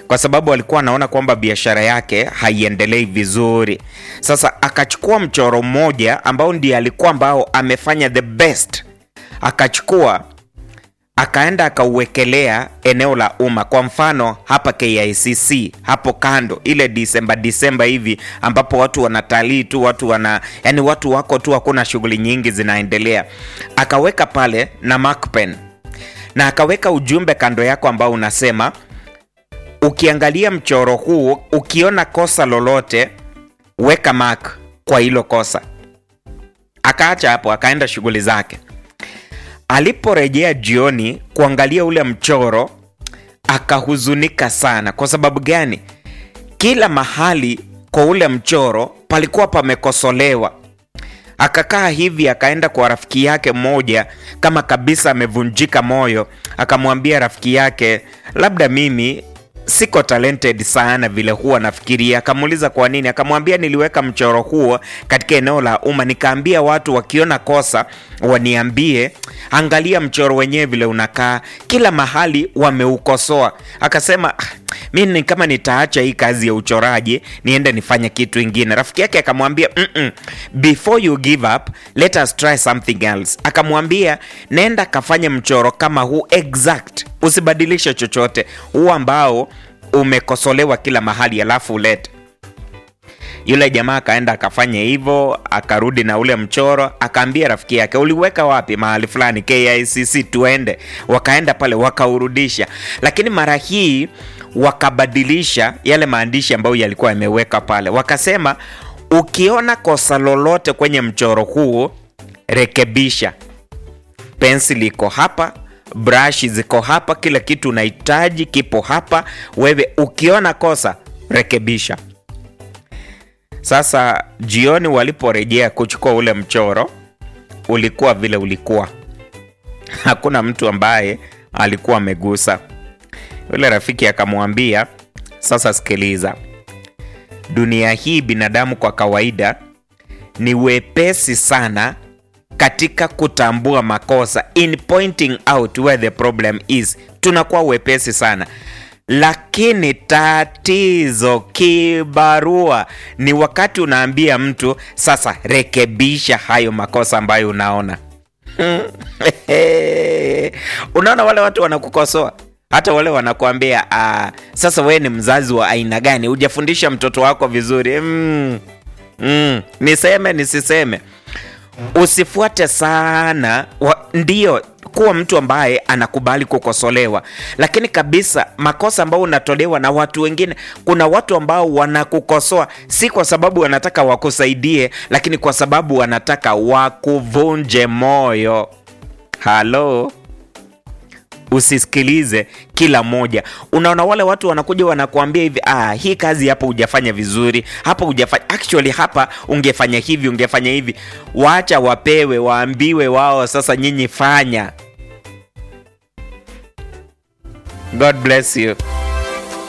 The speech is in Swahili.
kwa sababu alikuwa anaona kwamba biashara yake haiendelei vizuri. Sasa akachukua mchoro mmoja ambao ndiye alikuwa ambao amefanya the best, akachukua akaenda akauwekelea eneo la umma. Kwa mfano hapa KICC hapo kando, ile Disemba Disemba hivi ambapo watu wanatalii tu, watu wana yani, watu wako tu, hakuna shughuli nyingi zinaendelea. Akaweka pale na mark pen na akaweka ujumbe kando yako ambao unasema, ukiangalia mchoro huu ukiona kosa lolote, weka mark kwa hilo kosa. Akaacha hapo, akaenda shughuli zake. Aliporejea jioni kuangalia ule mchoro akahuzunika sana. Kwa sababu gani? Kila mahali kwa ule mchoro palikuwa pamekosolewa. Akakaa hivi, akaenda kwa rafiki yake mmoja, kama kabisa amevunjika moyo, akamwambia rafiki yake, labda mimi siko talented sana vile huwa nafikiria. Akamuuliza kwa nini, akamwambia niliweka mchoro huo katika eneo la umma, nikaambia watu wakiona kosa waniambie. Angalia mchoro wenyewe vile unakaa, kila mahali wameukosoa. Akasema mi ni kama nitaacha hii kazi ya uchoraji niende nifanye kitu ingine. Rafiki yake akamwambia mm -mm, before you give up let us try something else. Akamwambia nenda kafanye mchoro kama huu exact, usibadilishe chochote, huu ambao umekosolewa kila mahali, alafu ulete. Yule jamaa akaenda akafanya hivyo, akarudi na ule mchoro, akaambia rafiki yake, uliweka wapi? Mahali fulani KICC, tuende. Wakaenda pale wakaurudisha, lakini mara hii wakabadilisha yale maandishi ambayo yalikuwa yameweka pale. Wakasema ukiona kosa lolote kwenye mchoro huu rekebisha. Pensili iko hapa, brush ziko hapa, kila kitu unahitaji kipo hapa. Wewe ukiona kosa rekebisha. Sasa jioni waliporejea kuchukua ule mchoro, ulikuwa vile ulikuwa, hakuna mtu ambaye alikuwa amegusa. Yule rafiki akamwambia, sasa sikiliza, dunia hii binadamu kwa kawaida ni wepesi sana katika kutambua makosa, in pointing out where the problem is, tunakuwa wepesi sana lakini tatizo kibarua ni wakati unaambia mtu sasa, rekebisha hayo makosa ambayo unaona. Unaona, wale watu wanakukosoa, hata wale wanakuambia ah, sasa wewe ni mzazi wa aina gani? Hujafundisha mtoto wako vizuri. mm, mm, niseme nisiseme, usifuate sana wa, ndio kuwa mtu ambaye anakubali kukosolewa, lakini kabisa makosa ambayo unatolewa na watu wengine. Kuna watu ambao wanakukosoa si kwa sababu wanataka wakusaidie, lakini kwa sababu wanataka wakuvunje moyo. Halo, usisikilize kila moja. Unaona wale watu wanakuja wanakuambia hivi, ah, hii kazi hapa hujafanya vizuri, hapa hujafanya actually, hapa ungefanya hivi, ungefanya hivi. Wacha wapewe, waambiwe wao, sasa nyinyi fanya. God bless you.